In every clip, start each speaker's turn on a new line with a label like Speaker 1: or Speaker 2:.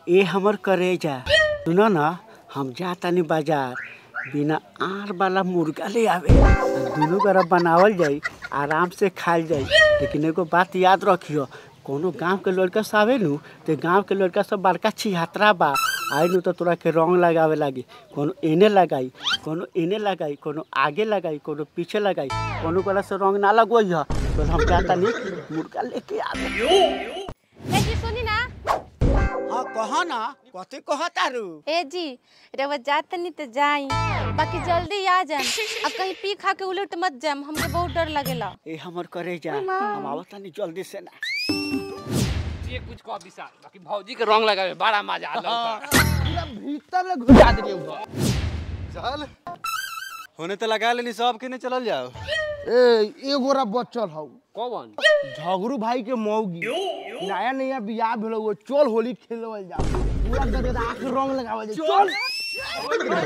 Speaker 1: ए हमर करेजा सुनो ना हम जातानी बाजार बिना आर वाला मुर्गा ले आवे दुनू गोरा बनावल जाई आराम से खाइल जाई लेकिन एगो बात याद रखियो कोनो गांव के लड़का सब आवे नु ते गांव के लड़का सब बड़का छिहत्तरा बा आई नु तो तोरा के रंग लगावे लागी कोनो एने लगाई कोनो एने लगाई कोनो आगे लगाई कोनो पीछे लगाई कोनो गोला से रंग ना लगवई ह तो हम जातानी मुर्गा लेके आवे
Speaker 2: ए जी सुनी ना
Speaker 1: हाँ कह ना कथी कहतारू
Speaker 2: ए जी रवा जात तनी तो जाई बाकी जल्दी आ जाम अब कहीं पी खा के उलट मत जाम हमके बहुत डर लगेला
Speaker 1: ए हमर करे जा हम आवतानी जल्दी से ना
Speaker 3: ये कुछ कह विशाल बाकी भौजी के रंग लगावे बड़ा मजा आलो
Speaker 4: पूरा भीतर ले घुसा दिए उधर
Speaker 5: चल होने तो लगा लेनी सब के नहीं चलल जाओ
Speaker 4: ए एगो रा बच्चल हौ
Speaker 3: कौन
Speaker 4: झगड़ू भाई के मौगी नया नया बियाह भेलो वो चल होली खेलवल जा पूरा गदगदा के रंग लगावल जा चल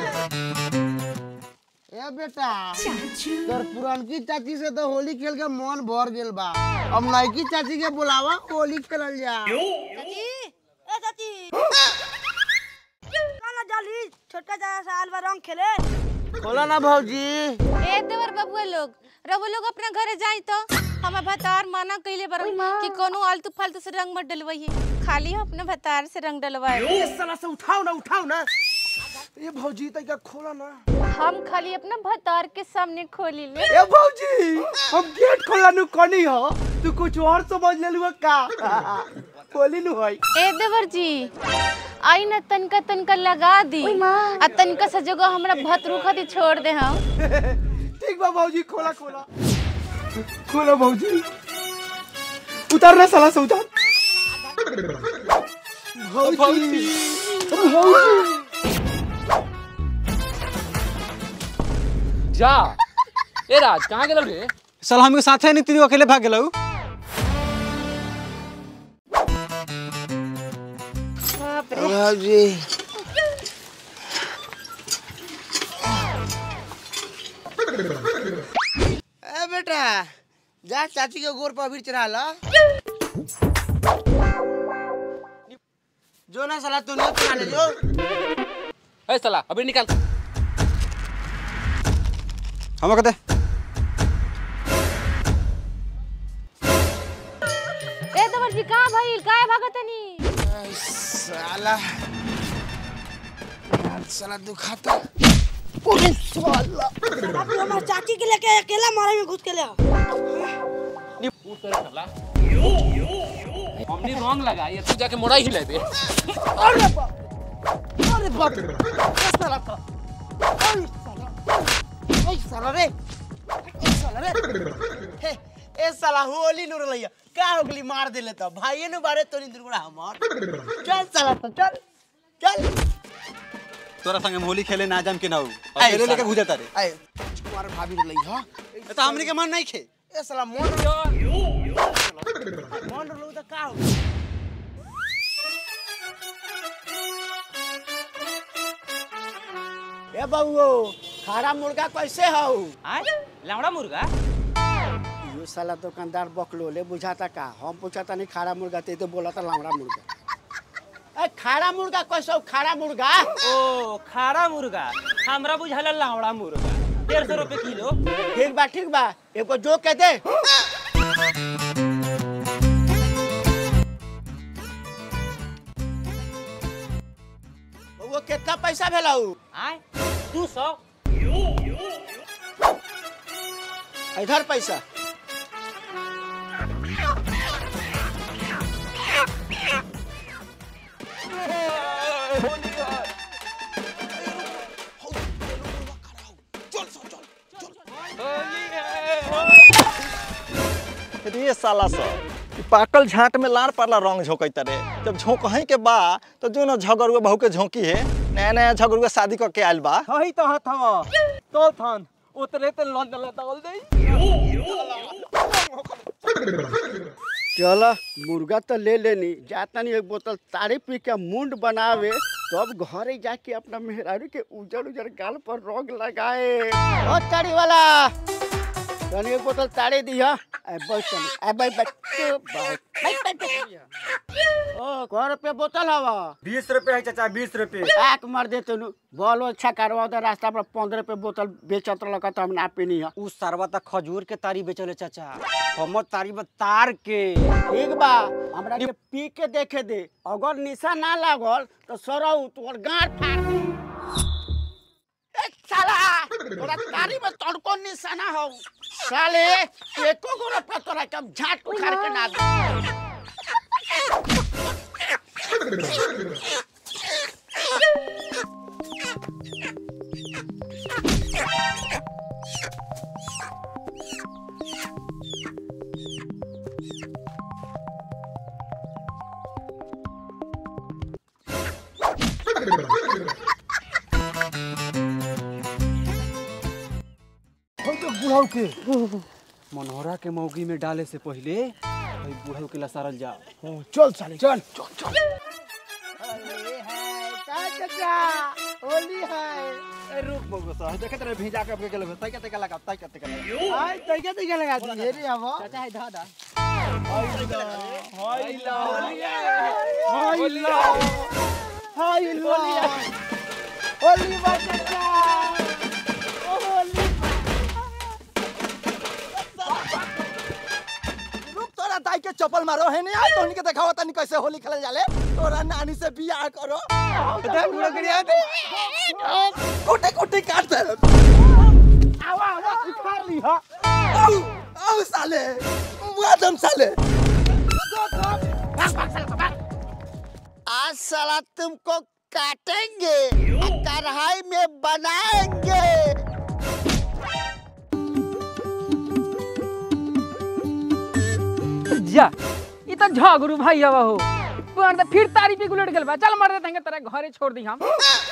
Speaker 4: ए बेटा तोर पुरानकी चाची से तो होली खेल के मन भर गेल बा अब नईकी चाची के बुलावा होली खेलल जा
Speaker 6: चाची ए चाची काना जाली छोटका जा साल भर रंग खेले
Speaker 4: खोला ना भौजी
Speaker 2: ए देवर बबुआ लोग रवो लोग अपना घरे जाई तो हमार भतार मना कइले बर कि कोनो आलतू फालतू से रंग मत डलवाई खाली अपने भतार से रंग डलवाए
Speaker 4: ए साला से उठाओ ना उठाओ ना ये भौजी तैका खोला ना
Speaker 2: हम खाली अपना भतार के सामने खोली ले
Speaker 4: ए भौजी हम गेट खोला नु कनी हो तू कुछ और समझ लेलु का खोली नु होई
Speaker 2: ए देवर जी आई ना तनका तनका लगा दी आ तनका से जगह हमरा भतरू खातिर छोड़ दे हम
Speaker 4: ठीक बा भौजी खोला खोला खोला भौजी उतार ना साला से उतार भौजी भौजी
Speaker 3: जा ए राज कहाँ गेलो रे
Speaker 5: साला हमके साथे नहीं तीनों अकेले भाग गेलौ
Speaker 4: भौजी ए बेटा जा चाची के गोर पर अबीर चढ़ा ला जो ना साला तू नहीं चढ़ा ले जो
Speaker 3: ए साला अभी निकाल
Speaker 5: हम कहते
Speaker 2: ए देवर जी कहाँ भइल काहे भागतनी
Speaker 4: साला साला दुखाता ओरे साला
Speaker 6: आप हमार चाची के लेके अकेला मारे में घुस के ले आओ।
Speaker 3: उठ कर साला हमने रंग लगा ये तू जाके मोड़ा ही लेबे
Speaker 4: अरे बाप अरे बाप ए साला का अरे साला ए साला रे ए साला रे हे ए साला होली नुर लइया का हो गली मार देले त भाई ने बारे तोरी दुर्गुणा हमर चल साला तो चल चल
Speaker 5: तोरा संगे होली खेले ना जाम के ना
Speaker 4: आए
Speaker 5: अकेले लेके
Speaker 4: साला।
Speaker 5: भूजा तारे
Speaker 4: ए तुम्हारे भाभी रे लई ह
Speaker 5: ए तो हमनी के मन नहीं खे
Speaker 4: ए साला मन मन लो त का हो
Speaker 1: ए बउओ खारा मुर्गा कैसे हौ
Speaker 7: लावड़ा मुर्गा
Speaker 1: यो साला दुकानदार बकलो ले बुझाता का हम पूछाता नहीं खारा मुर्गा ते तो बोला था लावड़ा मुर्गा ए खारा मुर्गा कैसे हौ खारा मुर्गा
Speaker 7: ओ खारा मुर्गा हमरा बुझाला लावड़ा मुर्गा डेढ़ सौ रुपये किलो
Speaker 1: ठीक बा ठीक बा एगो जो के दे बउओ कितना पैसा भेलौ
Speaker 7: आय दू सौ
Speaker 1: इधर पैसा
Speaker 8: रे साला सब ई पाकल झाट में लार पारला रंग झोंकता रे जब झोंकही के बा तो जो न झगरुआ बहू के झोंकी है नया नया झगरुआ शादी क के आइल बा
Speaker 7: हई तो हथ हवा तो थन उतरे ते लन दल दल दई
Speaker 1: चल मुर्गा तो ले लेनी जातनी एक बोतल तारी पी के मुंड बनावे तब घरे जाके अपना मेहरारू के उजर उजर गाल पर रंग लगाए ओ तारी वाला तनी एक बोतल ताड़े दिया ए बैठ तनी ए बैठ बैठ बैठ बैठ बैठ बैठ। ओ कौ रुपये बोतल हवा
Speaker 7: बीस रुपये है चाचा बीस रुपये
Speaker 1: एक मर दे तनु बॉल अच्छा करवा दे रास्ता पर पंद्रह रुपये बोतल बेचत लगा तो हम ना पीनी है
Speaker 7: उ सरवा तक खजूर के तारी बेचले चाचा हमर तारी में तार के
Speaker 1: ठीक बा हमरा के पी के देखे दे अगर निशा ना लागल तो सरौ तोर गांठ फाड़ दे ए साला तोरा तारी में तड़को निशाना हो साले एको गोरा पर तोरा के हम झाट उखाड़ के ना दे
Speaker 7: मनोहरा के मौगी में डाले से पहले भाई बूढ़ा के लसारल जा
Speaker 1: चल साले चल चल चल अरे है का चाचा होली है
Speaker 8: रुक बगो सा देखे तेरे भेजा के अपने के लगे तई कते लगा तई कते लगा
Speaker 1: आई तैके तैके लगा दी रे अब चाचा है दादा हाय ला हाय ला हाय ला होली बा चाचा ओ होली
Speaker 8: रुक तोरा दाई के चप्पल मारो है नहीं आई तोहनी के देखावा तनी कैसे होली खेले जाले तोरा नानी से बियाह करो दे बुढ़ो गिरिया दे कोटे कोटे काट दे
Speaker 1: आवा आवा उखाड़ ली हा
Speaker 8: औ औ साले मुआदम साले
Speaker 1: आज साला तुमको काटेंगे और कढ़ाई में बनाएंगे
Speaker 9: जा ई तो झगड़ू भाई हवा हो पर तो फिर तारी पे गुलट गेल बा चल मर देते हैं तेरे घरे छोड़ दी हम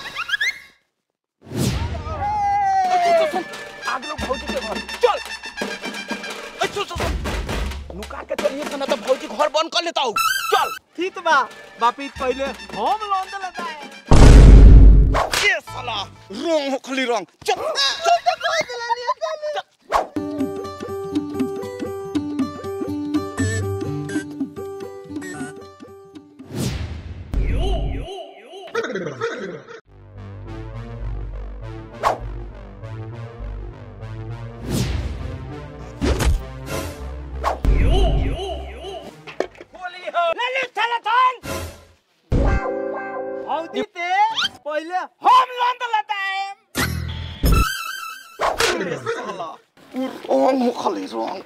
Speaker 8: आग लोग भौजी के घर चल अच्छा अच्छा नुका के चलिए सना तो भौजी घर बंद कर लेता हूँ चल
Speaker 7: ठीक बा बापी पहले हम लोन दे लेता है
Speaker 8: ये साला रंग हो खाली रंग चल
Speaker 7: भौजी ते पहले हम लोन दे लेता है
Speaker 8: रंग हो खाली रंग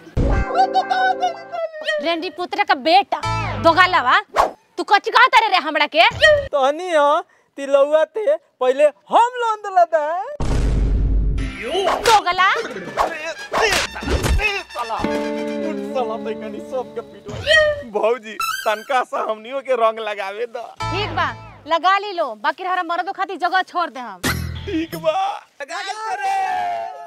Speaker 2: रेंडी पुत्र का बेटा दोगालावा तू कच्ची कहा तारे रे हमरा के
Speaker 7: तहनी हो तिलौआ ते पहले हम लोन दे लेता है
Speaker 2: दोगला
Speaker 8: भौजी तनका सा हमनियों के रंग लगावे दो
Speaker 2: ठीक बा लगा ली लो बाकी हमारा मर्दों खातिर जगह छोड़ दे हम
Speaker 8: ठीक बा लगा के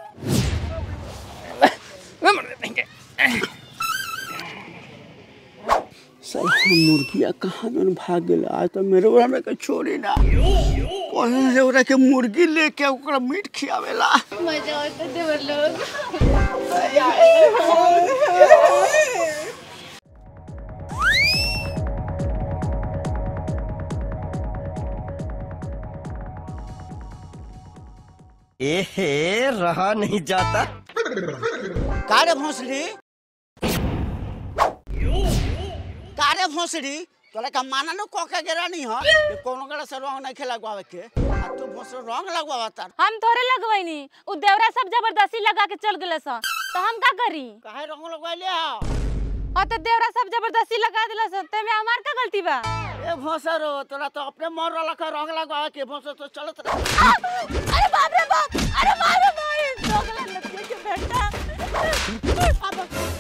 Speaker 1: साला मुर्गिया कहाँ में भाग गेल आज तो मेरे ओरा में के छोड़ी ना कहीं से ओरा के मुर्गी लेके ओकरा मीट खियावेला
Speaker 2: मजा आता देवर लोग
Speaker 4: एहे रहा नहीं जाता
Speaker 1: कारे भोसड़ी कारे भोसड़ी तोरा का माना नो कोका गेरा नहीं हो कि कोनो गड़ा से रंग नहीं खेला गवावे के आ तू भोसड़ी रंग लगवावा तार
Speaker 2: हम थोड़े लगवैनी उ देवरा सब जबरदस्ती लगा के चल गेले सा तो हम का करी
Speaker 1: काहे रंग लगवाइले हो
Speaker 2: और तो देवरा सब जबरदस्ती लगा दिला सा ते में हमार का गलती बा
Speaker 1: ए भोसरो तोरा तो अपने मन वाला का रंग लगवावे के भोसर तो चलत रह
Speaker 2: आ! अरे बाप रे बाप अरे बाप रे बाप दोगला लड़के के बेटा आ,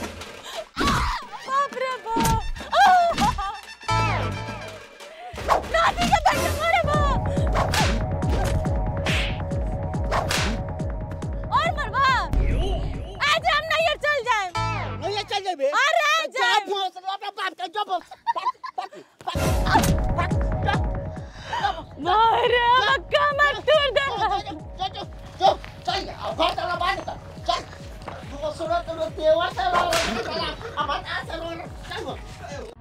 Speaker 2: बाप रे बाप आ! नाती के बेटा मारे बाप और मरवा आज हम नहीं चल जाए
Speaker 1: नहीं ये चल जेबे
Speaker 2: अरे
Speaker 1: जा
Speaker 2: जाए
Speaker 1: भोसरो अपना बाप का जब
Speaker 2: मारे मक्का मत तोड़ दे
Speaker 1: चल चल चल चल घर चला बाहर निकल चल
Speaker 4: छोड़ो तो देवा से अब बता से